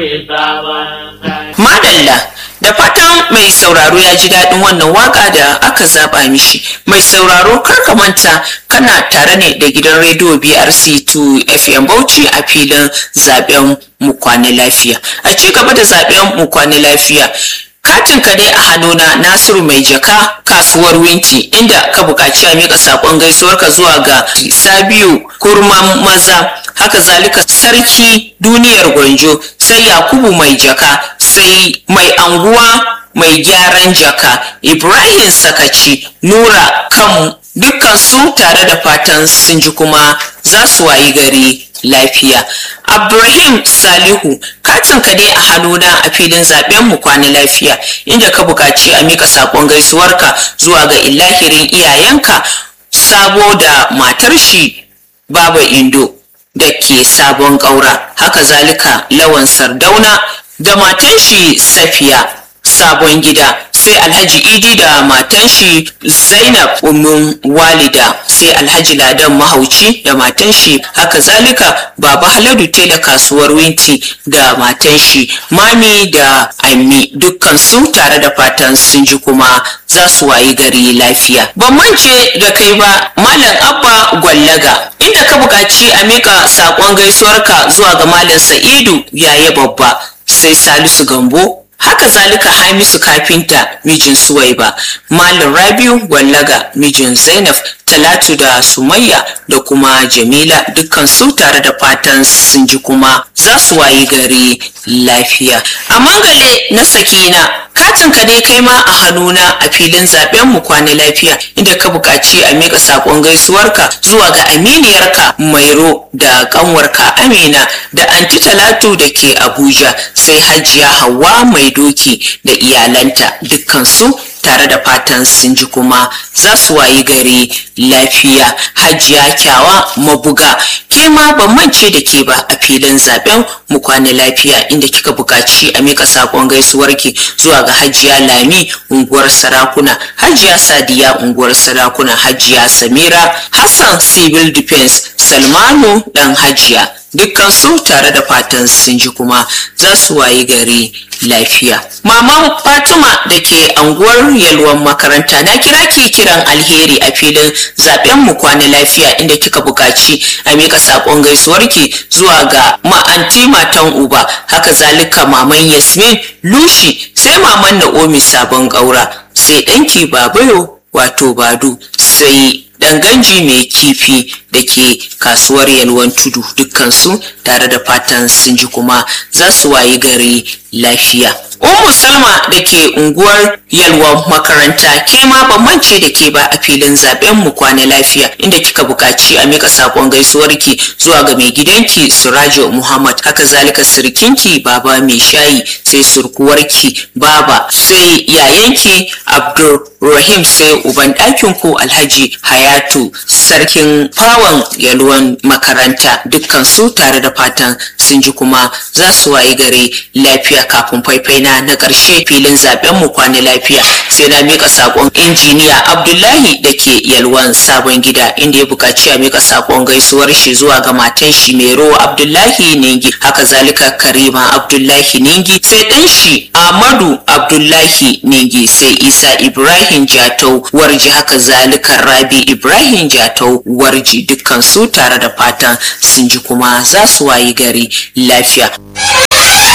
Madalla da fatan mai sauraro ya ji daɗin wannan waka da aka zaba mishi. Mai sauraro karka manta kana tare ne da gidan rediyo BRC2 FM Bauchi a filin zaben mu kwana lafiya. A ci gaba da zaben mu kwana lafiya. Katin ka dai a hannuna Nasiru mai jaka kasuwar Winti inda ka buƙaci a miƙa saƙon gaisuwarka zuwa ga Sabiu Kurman maza haka zalika sarki duniyar gwanjo sai Yakubu mai jaka sai mai anguwa mai gyaran jaka Ibrahim Sakaci Nura kan dukkan su tare da fatan sun ji kuma za su wayi gari lafiya. Abdulrahim Salihu katin ka dai a hannuna a filin zaben mu kwana lafiya inda ka buƙaci a mika saƙon gaisuwarka zuwa ga ilahirin iyayenka sabo da matar shi Baba Indo da ke sabon ƙaura haka zalika lawan sardauna da matan shi Safiya sabon gida sai alhaji idi da matan shi zainab umun walida sai alhaji ladan mahauci da matan shi haka zalika baba haladu tela kasuwar winti da matan shi mami da ammi dukkan su tare da fatan sun ji kuma za su wayi gari lafiya ban mance da kai ba malam abba gwallaga inda ka buƙaci a mika saƙon gaisuwarka zuwa ga malam sa'idu yaya babba sai salisu gambo haka zalika hamisu kafinta mijin suwaiba malam rabiu wallaga mijin zainab talatu da sumayya da kuma jamila dukkan su tare da fatan sun ji kuma za su wayi gari lafiya a mangale na sakina katin ka dai kai ma a hannuna a filin zaben mu kwana lafiya inda ka buƙaci a miƙa saƙon gaisuwarka zuwa ga aminiyarka mairo da ƙanwarka amina da anti talatu da ke abuja sai hajiya hawa mai doki da iyalanta dukkansu tare da fatan sun ji kuma za su wayi gari lafiya hajiya kyawa mabuga ke ma ban mance da ke ba a filin zaben mu kwana lafiya inda kika buƙaci a mika saƙon gaisuwarki zuwa ga hajiya lami unguwar sarakuna hajiya sadiya unguwar sarakuna hajiya samira hassan civil defense salmanu dan hajiya dukkan su tare da fatan sun ji kuma za su wayi gari lafiya. Maman Fatima da ke anguwar yalwan makaranta na kira ki kiran alheri a filin zaben mu kwana lafiya inda kika buƙaci a mika saƙon gaisuwarki zuwa ga ma'anti matan uba haka zalika maman Yasmin Lushi sai maman Na'omi sabon ƙaura sai ɗanki Babayo wato Badu sai danganji mai kifi da ke kasuwar yalwan tudu dukkansu tare da fatan sun ji kuma za su wayi gari lafiya Ummu Salma da ke unguwar yalwan makaranta ke ma ban mance da ke ba a filin zaben mu kwana lafiya inda kika buƙaci a mika sakon gaisuwarki zuwa ga mai gidanki Surajo Muhammad haka zalika sirkinki baba mai shayi sai surkuwarki baba sai yayanki Abdul Rahim sai uban ɗakin ku Alhaji Hayatu sarkin fawan yalwan makaranta dukkan su tare da fatan sun ji kuma za su wayi gare lafiya kafin faifai na na ƙarshe filin zaben mu kwana lafiya sai na mika sakon injiniya Abdullahi da ke yalwan sabon gida inda ya buƙaci a mika sakon gaisuwar shi zuwa ga matan shi Mero Abdullahi Ningi haka zalika Karima Abdullahi Ningi sai ɗan shi Ahmadu Abdullahi Ningi sai Isa Ibrahim Jatau warji haka zalika Rabi Ibrahim Jatau warji dukkan su tare da fatan sun ji kuma za su wayi gari lafiya.